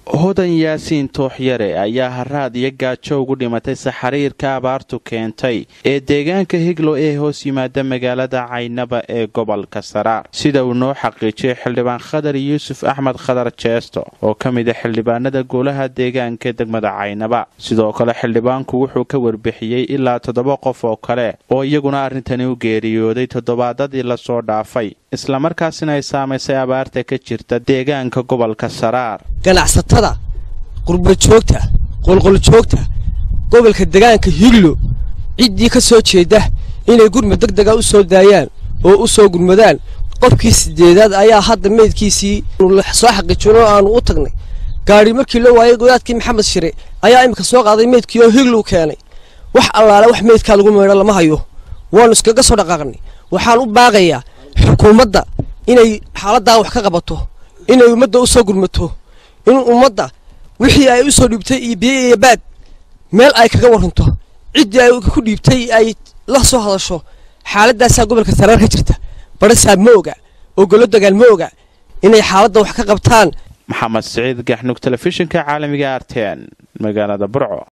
hodan yaasiin tooxyare ayaa haraad iyo gaajo ugu dhimatay saxariirka abaartu keentay ee deegaanka higlo ee hoos yimaada magaalada caynaba ee gobolka saraar sida uu noo xaqiijiyay xildhibaan khadar yuusuf axmed khadar jeesto oo ka mid a xildhibaanada golaha deegaanka degmada caynaba sidoo kale xildhibaanku wuxuu ka warbixiyey ilaa toddoba qof oo kale oo iyaguna arrintani u geeriyooday toddobaadadii lasoo dhaafay islamarkaasina ay saamaysay abaarta ka jirta deegaanka gobolka saraar ganacsatada qurbajoogta qolqoljoogta gobolka degaanka higlo ciddii ka soo jeeda inay gurmud deg dega u soo daayaan oo u soo gurmadaan qofkii sideedaad ayaa hadda meydkiisii soo xaqiijino aanu u tagnay gaadhi markii loo waayay godaadkii maxamed shire ayaa iminka soo qaaday meydkii oo higlow keenay wax allaale wax meydkaa lagu meydho lama hayo waanu iskaga soo dhaqaaqnay waxaan u baaqayaa xukuumadda inay xaaladdaa wax ka qabato inay ummadda u soo gurmato in ummadda wixii ay u soo dhiibtay iyo biyo iyo baad meel ay kaga waranto ciddii ay ku dhiibtay ay la soo hadasho xaaladaasaa gobolka saraar ka jirta barasaab ma oga oo golo dagaal ma oga inay xaaladda wax ka qabtaan maxamed siciid gaxnug telefishinka caalamiga arten magaalada burco